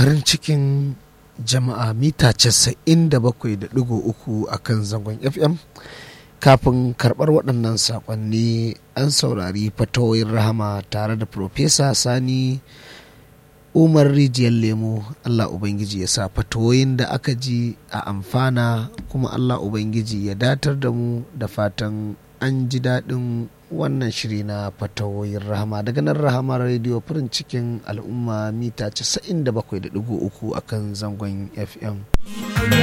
farin cikin jama'a mita 97.3 a kan zangon fm kafin karɓar waɗannan saƙonni an saurari fatawoyin rahama tare da Profesa sani umar rijiyar lemo allah ubangiji ya sa fatawoyin da aka ji a amfana kuma allah ubangiji ya datar da mu da fatan an ji daɗin wannan shiri na fatawoyin rahama daga nan rahama rediyo farin cikin al'umma mita 97.3 a kan zangon fm